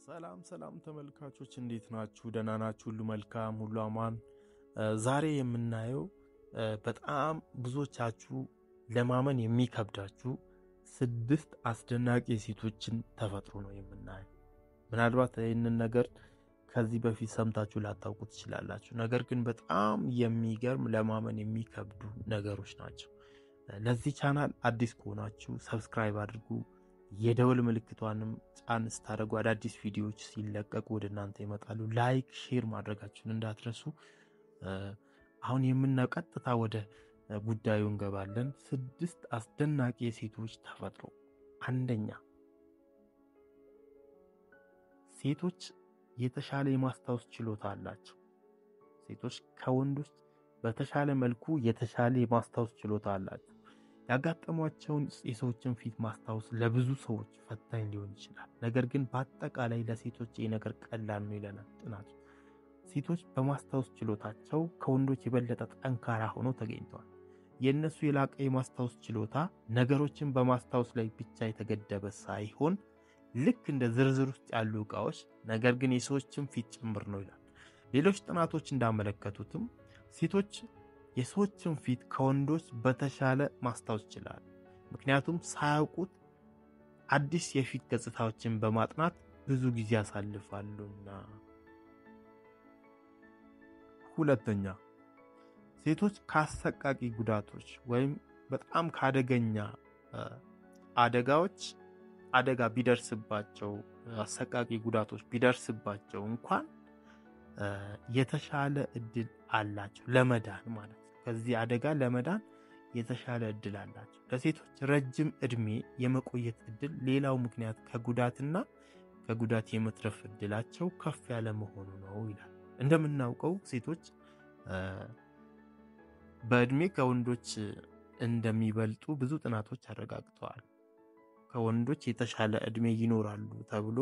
ሰላም ሰላም ተመልካቾች እንዴት ናችሁ? ደህና ናችሁ? ሁሉ መልካም፣ ሁሉ አማን። ዛሬ የምናየው በጣም ብዙዎቻችሁ ለማመን የሚከብዳችሁ ስድስት አስደናቂ የሴቶችን ተፈጥሮ ነው የምናየው። ምናልባት ይህንን ነገር ከዚህ በፊት ሰምታችሁ ላታውቁ ትችላላችሁ። ነገር ግን በጣም የሚገርም ለማመን የሚከብዱ ነገሮች ናቸው። ለዚህ ቻናል አዲስ ከሆናችሁ ሰብስክራይብ አድርጉ። የደወል ምልክቷንም ጫን ስታደርጉ አዳዲስ ቪዲዮዎች ሲለቀቁ ወደ እናንተ ይመጣሉ። ላይክ፣ ሼር ማድረጋችሁን እንዳትረሱ። አሁን የምናየው ቀጥታ ወደ ጉዳዩ እንገባለን። ስድስት አስደናቂ የሴቶች ተፈጥሮ። አንደኛ ሴቶች የተሻለ የማስታወስ ችሎታ አላቸው። ሴቶች ከወንዶች በተሻለ መልኩ የተሻለ የማስታወስ ችሎታ አላቸው። ያጋጠሟቸውን የሰዎችን ፊት ማስታወስ ለብዙ ሰዎች ፈታኝ ሊሆን ይችላል። ነገር ግን በአጠቃላይ ለሴቶች ይህ ነገር ቀላል ነው ይለናል ጥናቱ። ሴቶች በማስታወስ ችሎታቸው ከወንዶች የበለጠ ጠንካራ ሆነው ተገኝተዋል። የእነሱ የላቀ የማስታወስ ችሎታ ነገሮችን በማስታወስ ላይ ብቻ የተገደበ ሳይሆን ልክ እንደ ዝርዝር ውስጥ ያሉ ዕቃዎች፣ ነገር ግን የሰዎችን ፊት ጭምር ነው ይላል። ሌሎች ጥናቶች እንዳመለከቱትም ሴቶች የሰዎችን ፊት ከወንዶች በተሻለ ማስታወስ ይችላል። ምክንያቱም ሳያውቁት አዲስ የፊት ገጽታዎችን በማጥናት ብዙ ጊዜ ያሳልፋሉና። ሁለተኛ ሴቶች ከአሰቃቂ ጉዳቶች ወይም በጣም ከአደገኛ አደጋዎች አደጋ ቢደርስባቸው አሰቃቂ ጉዳቶች ቢደርስባቸው እንኳን የተሻለ እድል አላቸው ለመዳን ማለት ነው። ከዚህ አደጋ ለመዳን የተሻለ እድል አላቸው። ለሴቶች ረጅም እድሜ የመቆየት እድል ሌላው ምክንያት ከጉዳትና ከጉዳት የመትረፍ እድላቸው ከፍ ያለ መሆኑ ነው ይላል። እንደምናውቀው ሴቶች በእድሜ ከወንዶች እንደሚበልጡ ብዙ ጥናቶች አረጋግጠዋል። ከወንዶች የተሻለ እድሜ ይኖራሉ ተብሎ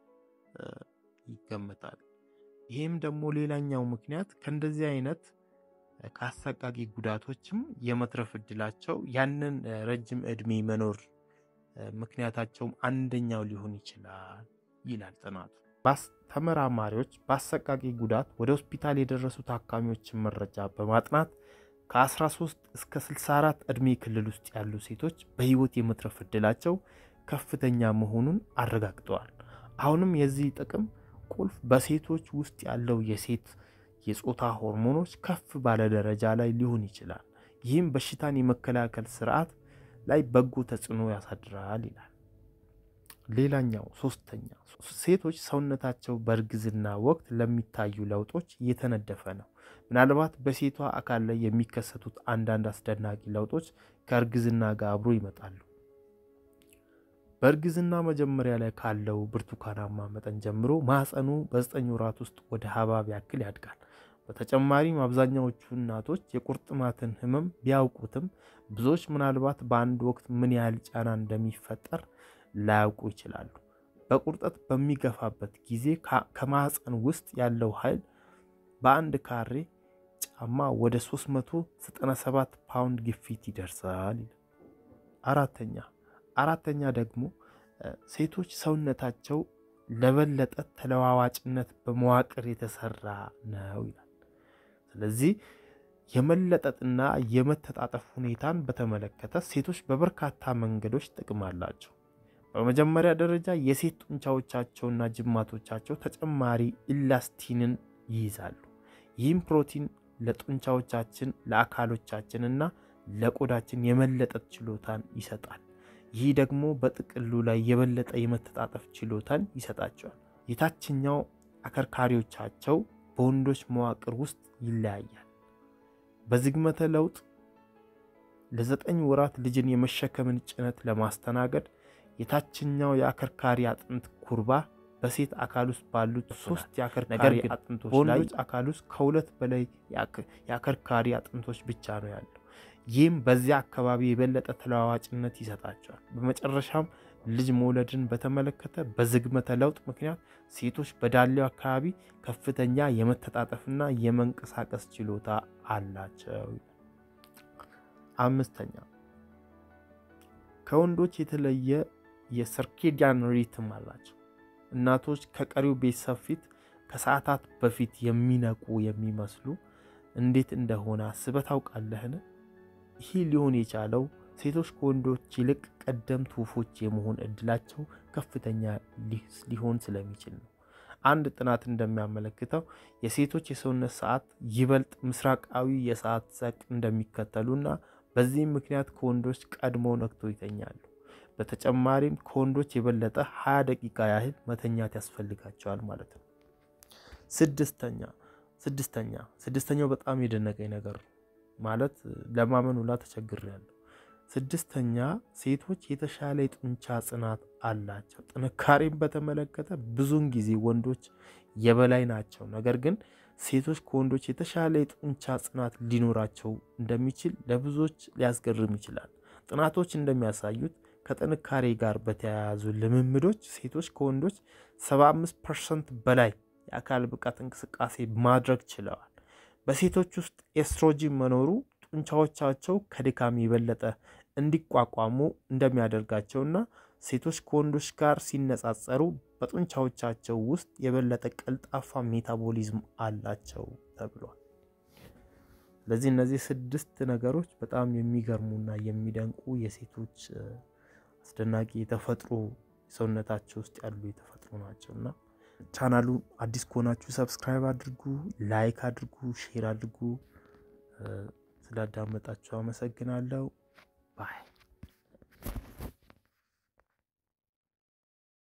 ይገመታል። ይህም ደግሞ ሌላኛው ምክንያት ከእንደዚህ አይነት ከአሰቃቂ ጉዳቶችም የመትረፍ እድላቸው ያንን ረጅም እድሜ መኖር ምክንያታቸውም አንደኛው ሊሆን ይችላል ይላል ጥናቱ። ተመራማሪዎች በአሰቃቂ ጉዳት ወደ ሆስፒታል የደረሱ ታካሚዎችን መረጃ በማጥናት ከ13 እስከ 64 ዕድሜ ክልል ውስጥ ያሉ ሴቶች በሕይወት የመትረፍ እድላቸው ከፍተኛ መሆኑን አረጋግጠዋል። አሁንም የዚህ ጥቅም ቁልፍ በሴቶች ውስጥ ያለው የሴት የጾታ ሆርሞኖች ከፍ ባለ ደረጃ ላይ ሊሆን ይችላል። ይህም በሽታን የመከላከል ስርዓት ላይ በጎ ተጽዕኖ ያሳድራል ይላል። ሌላኛው ሶስተኛ ሴቶች ሰውነታቸው በእርግዝና ወቅት ለሚታዩ ለውጦች እየተነደፈ ነው። ምናልባት በሴቷ አካል ላይ የሚከሰቱት አንዳንድ አስደናቂ ለውጦች ከእርግዝና ጋር አብሮ ይመጣሉ። በእርግዝና መጀመሪያ ላይ ካለው ብርቱካናማ መጠን ጀምሮ ማህፀኑ በዘጠኝ ወራት ውስጥ ወደ ሀባብ ያክል ያድጋል። በተጨማሪም አብዛኛዎቹ እናቶች የቁርጥማትን ህመም ቢያውቁትም ብዙዎች ምናልባት በአንድ ወቅት ምን ያህል ጫና እንደሚፈጠር ላያውቁ ይችላሉ። በቁርጠት በሚገፋበት ጊዜ ከማህፀን ውስጥ ያለው ኃይል በአንድ ካሬ ጫማ ወደ 397 ፓውንድ ግፊት ይደርሳል። አራተኛ አራተኛ ደግሞ ሴቶች ሰውነታቸው ለበለጠ ተለዋዋጭነት በመዋቅር የተሰራ ነው ይላል። ስለዚህ የመለጠጥና የመተጣጠፍ ሁኔታን በተመለከተ ሴቶች በበርካታ መንገዶች ጥቅም አላቸው። በመጀመሪያ ደረጃ የሴት ጡንቻዎቻቸውና ጅማቶቻቸው ተጨማሪ ኢላስቲንን ይይዛሉ። ይህም ፕሮቲን ለጡንቻዎቻችን ለአካሎቻችንና ለቆዳችን የመለጠጥ ችሎታን ይሰጣል። ይህ ደግሞ በጥቅሉ ላይ የበለጠ የመተጣጠፍ ችሎታን ይሰጣቸዋል። የታችኛው አከርካሪዎቻቸው በወንዶች መዋቅር ውስጥ ይለያያል። በዝግመተ ለውጥ ለዘጠኝ ወራት ልጅን የመሸከምን ጭነት ለማስተናገድ የታችኛው የአከርካሪ አጥንት ኩርባ በሴት አካል ውስጥ ባሉት ሶስት የአከርካሪ አጥንቶች ላይ አካል ውስጥ ከሁለት በላይ የአከርካሪ አጥንቶች ብቻ ነው ያለው። ይህም በዚያ አካባቢ የበለጠ ተለዋዋጭነት ይሰጣቸዋል። በመጨረሻም ልጅ መውለድን በተመለከተ በዝግመተ ለውጥ ምክንያት ሴቶች በዳሌው አካባቢ ከፍተኛ የመተጣጠፍና የመንቀሳቀስ ችሎታ አላቸው። አምስተኛ ከወንዶች የተለየ የሰርኬዲያን ሪትም አላቸው። እናቶች ከቀሪው ቤተሰብ ፊት ከሰዓታት በፊት የሚነቁ የሚመስሉ እንዴት እንደሆነ አስበህ ታውቃለህን? ይህ ሊሆን የቻለው ሴቶች ከወንዶች ይልቅ ቀደምት ወፎች የመሆን እድላቸው ከፍተኛ ሊሆን ስለሚችል ነው። አንድ ጥናት እንደሚያመለክተው የሴቶች የሰውነት ሰዓት ይበልጥ ምስራቃዊ የሰዓት ዘቅ እንደሚከተሉና በዚህም ምክንያት ከወንዶች ቀድሞ ነቅቶ ይተኛሉ። በተጨማሪም ከወንዶች የበለጠ 20 ደቂቃ ያህል መተኛት ያስፈልጋቸዋል ማለት ነው። ስድስተኛ ስድስተኛ ስድስተኛው በጣም የደነቀኝ ነገር ነው ማለት ለማመን ሁላ ተቸግሬያለሁ። ስድስተኛ ሴቶች የተሻለ የጡንቻ ጽናት አላቸው። ጥንካሬን በተመለከተ ብዙውን ጊዜ ወንዶች የበላይ ናቸው። ነገር ግን ሴቶች ከወንዶች የተሻለ የጡንቻ ጽናት ሊኖራቸው እንደሚችል ለብዙዎች ሊያስገርም ይችላል። ጥናቶች እንደሚያሳዩት ከጥንካሬ ጋር በተያያዙ ልምምዶች ሴቶች ከወንዶች 75 ፐርሰንት በላይ የአካል ብቃት እንቅስቃሴ ማድረግ ችለዋል። በሴቶች ውስጥ ኤስትሮጂን መኖሩ ጡንቻዎቻቸው ከድካም የበለጠ እንዲቋቋሙ እንደሚያደርጋቸውና ሴቶች ከወንዶች ጋር ሲነጻጸሩ በጡንቻዎቻቸው ውስጥ የበለጠ ቀልጣፋ ሜታቦሊዝም አላቸው ተብሏል። ስለዚህ እነዚህ ስድስት ነገሮች በጣም የሚገርሙና የሚደንቁ የሴቶች አስደናቂ የተፈጥሮ ሰውነታቸው ውስጥ ያሉ የተፈጥሮ ናቸው እና ቻናሉ አዲስ ከሆናችሁ ሰብስክራይብ አድርጉ፣ ላይክ አድርጉ፣ ሼር አድርጉ። ስላዳመጣችሁ አመሰግናለሁ። ባይ